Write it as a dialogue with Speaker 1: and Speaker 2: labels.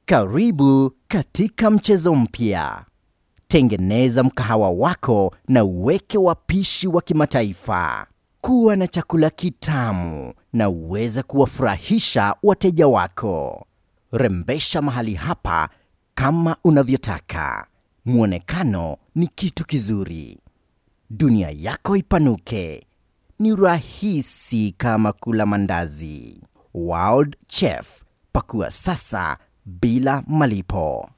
Speaker 1: Karibu katika mchezo mpya. Tengeneza mkahawa wako na uweke wapishi wa kimataifa. Kuwa na chakula kitamu na uweze kuwafurahisha wateja wako. Rembesha mahali hapa kama unavyotaka. Mwonekano ni kitu kizuri. Dunia yako ipanuke. Ni rahisi kama kula mandazi. World Chef, pakua sasa bila malipo.